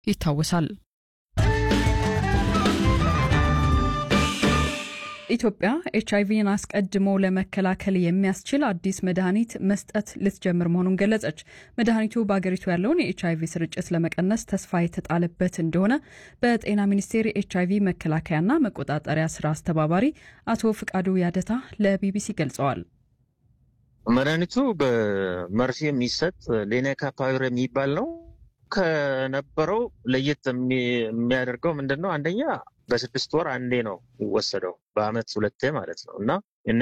ይታወሳል። ኢትዮጵያ ኤች አይቪን አስቀድሞ ለመከላከል የሚያስችል አዲስ መድኃኒት መስጠት ልትጀምር መሆኑን ገለጸች። መድኃኒቱ በአገሪቱ ያለውን የኤች አይቪ ስርጭት ለመቀነስ ተስፋ የተጣለበት እንደሆነ በጤና ሚኒስቴር የኤች አይቪ መከላከያና መቆጣጠሪያ ስራ አስተባባሪ አቶ ፍቃዱ ያደታ ለቢቢሲ ገልጸዋል። መድኃኒቱ በመርፌ የሚሰጥ ሌናካፓቪር የሚባል ነው። ከነበረው ለየት የሚያደርገው ምንድን ነው? አንደኛ በስድስት ወር አንዴ ነው የሚወሰደው፣ በአመት ሁለቴ ማለት ነው እና